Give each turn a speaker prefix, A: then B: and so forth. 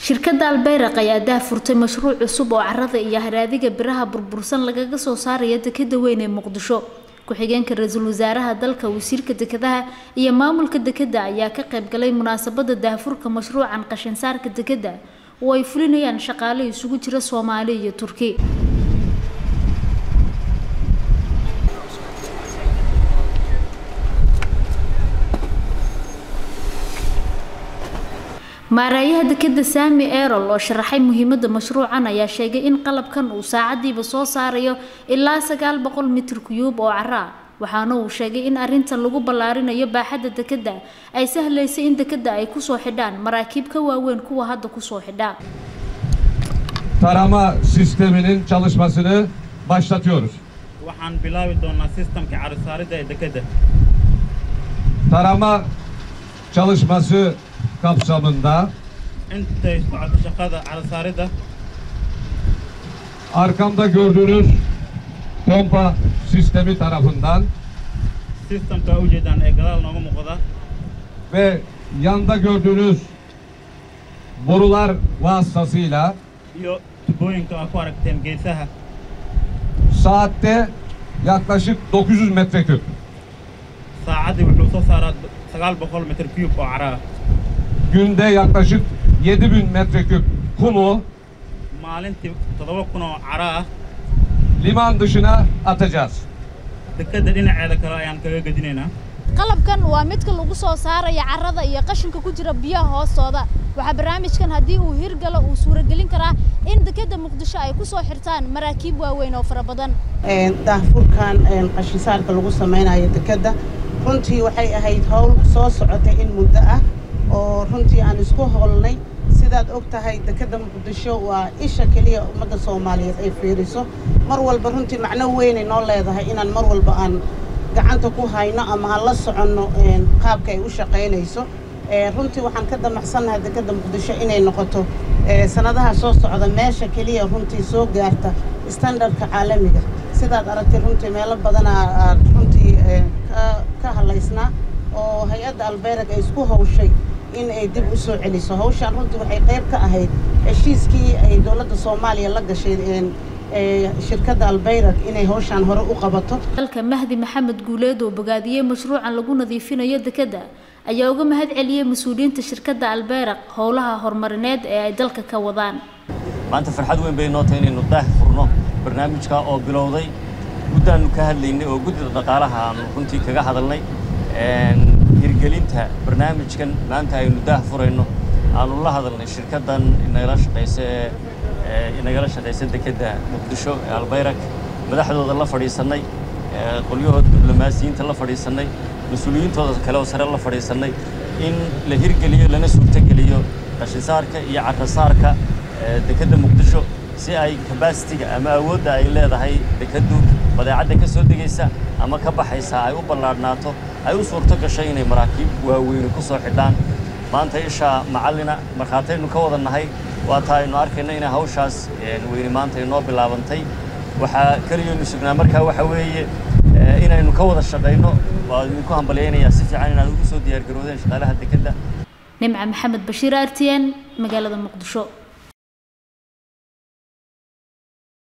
A: shirkadda albeyraq ayaa daahfurtay mashruuc cusub oo carada iyo haraadiga biraha burbursan lagaga soo saaraya dekeda weyn ee muqdisho ku-xigeenka ra-iisul wasaaraha dalka wasiirka dekedaha iyo maamulka dekeda ayaa ka qayb galay munaasabada daahfurka mashruucan qashinsaarka dekeda oo ay fulinayaan shaqaale isugu jira soomaali iyo turki maaraayaha dekeda saami erol oo sharaxay muhiimada mashruucan ayaa sheegay in qalabkan uu saacadiiba soo saarayo ilaa sagaal boqol mitir kuyuub oo cara ah waxaana uu sheegay in arintan lagu ballaarinayo baaxadda dekeda ay sahlaysa in dekeda ay kusoo xidhaan maraakiib ka waaweyn kuwa hadda kusoo xidha
B: tarama sisteminin çalışmasını başlatıyoruz.
C: waxaan bilaabi doonaa sistamka carisaaridda ee dekedda
B: Tarama çalışması kapsamında
C: intay socoto shaqada carisaaridda
B: arkamda gördüğünüz pompa sistemi tarafından
C: sistamka u jeedaan ee gadaal nooga muuqda
B: ve yanda gördüğünüz borular vasıtasıyla
C: iyo tubooyinka aa ku aragteen geesaha
B: saatte yaklaşık 900 metreküp
C: saacaddii wuxuu soo saaraa sagaal boqol mitir cube oo cara ah
B: günde yaklaşık 7000 metreküp kumu
C: maalintii toddoba kun oo cara ah
B: liman dışına atacağız.
C: dekedda dhinaceeda kale ayaan kaga gedinaynaa
D: qalabkan waa midka lagu soo saaraya carrada iyo qashinka ku jira biyaha hoostooda waxaa barnaamijkan haddii uu hirgalo uu suuragelin karaa in dekedda muqdisho ay ku soo xirtaan maraakiib waaweyn oo fara badan
E: daahfurkan qashinsaarka lagu samaynayo dekedda runtii waxay ahayd howl soo socotay in muddo ah oo runtii aan isku howlnay sidaad og tahay dekedda muqdisho waa isha keliya ummadda soomaaliyeed ay fiiriso mar walba runtii macno weynay noo leedahay inaan mar walba aan gacanta ku hayno ama aan la soconno qaabka ay u shaqaynayso runtii waxaan ka damacsannahay dekedda muqdisho inay noqoto sanadaha soo socda meesha keliya runtii soo gaarta standardka caalamiga sidaad aragtay runtii meelo badanaa aad runtii ka hadlaysnaa oo hay-adda albeyrag ay isku hawshay in ay dib u soo celiso hawshaan runtii waxay qayb ka ahayd heshiiskii ay dowladda soomaaliya la gashay shirkadda albeyrag inay hawshaan hore u qabato
A: dalka mahdi maxamed guuleed oo bogaadiyey mashruucan lagu nadiifinayo dekeda ayaa uga mahad celiyey mas-uuliyiinta shirkadda albeyraq howlaha horumarineed ee ay dalka ka wadaan
F: maanta farxad weyn bay noo tahay inaynu daah furno barnaamijka oo bilowday muddaannu ka hadlaynay oo guddida dhaqaalaha aanu runtii kaga hadalnay hirgelinta barnaamijkan maanta aynu daah furayno aanu la hadalnay shirkaddan inagala shaqaysa ee inagala shaqaysa dekedda muqdisho ee albayrak madaxdooda la fadhiisannay qolyahooda diblomaasiyiinta la fadhiisannay mas-uuliyiintooda kale oo sare la fadhiisannay in la hirgeliyo lana suurtogeliyo qashinsaarka iyo carrasaarka dekedda muqdisho si ay kabasitiga ama awoodda ay leedahay dekeddu badeecadda ka soo degaysa ama ka baxaysa ay u ballaadhnaato ay u suurto gashay inay maraakiib waaweyni ku soo xidhaan maanta isha macallina markhaataynu ka wada nahay waa taa aynu arkayno inay hawshaas weyni maanta inoo bilaabantay waxaa keliyaynu sugnaa markaa waxa weeye inaynu ka wada shaqayno waa idinku hambalyaynayaa si fiican inaad ugu soo diyaargaroodeen shaqaalaha dekedda
A: nimca maxamed bashiir r t n magaalada muqdisho